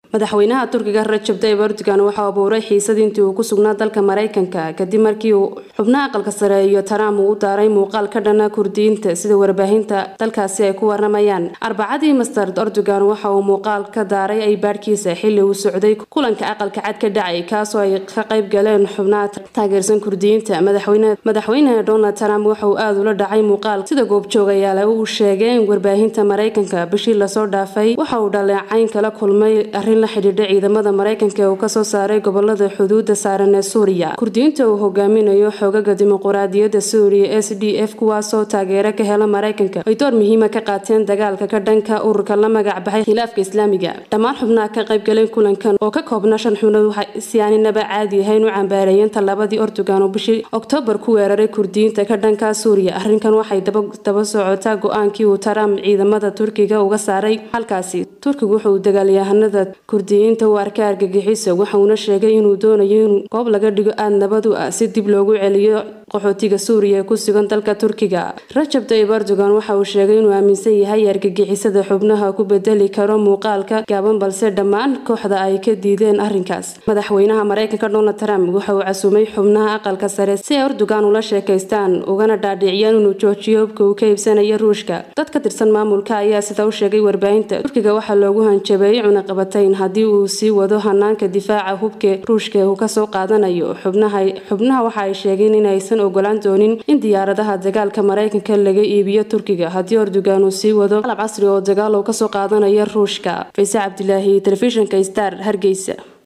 madaxweynaha turkiga rajab tayyib erdogan waxaa abuuray xiisad intii uu ku sugnaa dalka maraykanka kadib markii uu xubnaha aqalka sare iyo trump uu u daaray muuqaal ka dhana kurdiyiinta sida warbaahinta dalkaasi ay ku waramayaan arbacadii master erdogan waxa uu muuqaal ka daaray aybaadhkiisa xili uu socday kulanka aqalka cad ka dhacay kaasoo ay ka qayb galeen xubnaha taageersan kurdiyiinta madaxweyne donald trump waxa uu aada ula dhacay muuqaal sida goobjoogayaal uu sheegay in warbaahinta maraykanka bishii lasoo dhaafay waxa uu dhaleecayn kala kulmay arrin la xidhiidha ciidamada maraykanka ee uu kasoo saaray gobolada xuduuda saaran ee suuriya kurdiyiinta uu hogaaminayo xoogaga dimuquraadiyadda suuriya s d f kuwaasoo taageero ka hela maraykanka ay door muhiima ka qaateen dagaalka ka dhanka ururka la magac baxay khilaafka islaamiga dhammaan xubnaha ka qaybgaleen kulankan oo ka koobna shan xubnood waxay si aaninaba caadi ahayn u cambaareeyeen tallaabadii erdogan oo bishii oktoobar ku weeraray kurdiyiinta ka dhanka suuriya arrinkan waxay daba socotaa go-aankii uu trump ciidamada turkiga uga saaray halkaasi turkigu wuxuu dagaalyahanada kurdiyiinta u arkay argagixiso waxauna sheegay inuu doonayo in goob laga dhigo aada nabad u ah si dib loogu celiyo qaxootiga suuriya ee ku sugan dalka turkiga rajab tayyib erdogan waxa uu sheegay inuu aaminsan yahay argagixisada xubnaha ku bedeli karo muuqaalka gaaban balse dhammaan kooxda ay ka diideen arrinkaas madaxweynaha maraykanka donald trump waxa uu casuumay xubnaha aqalka sare si ay erdogan ula sheekaystaan ugana dhaadhiciyaan inuu joojiyo hubka uu ka iibsanayo ruushka dad ka tirsan maamulka ayaa sida u sheegay warbaahinta turkiga waxaa loogu hanjabeeyey cunaqabatayn haddii uu sii wado hanaanka difaaca hubka ruushka uu kasoo qaadanayo xubnaha waxa ay sheegeen inaysan ogolaan doonin in diyaaradaha dagaalka maraykanka laga iibiyo turkiga haddii erdogan uu sii wado qalab casri oo dagaal uu kasoo qaadanayo ruushka fayse cabdilaahi telefishinka star hargeysa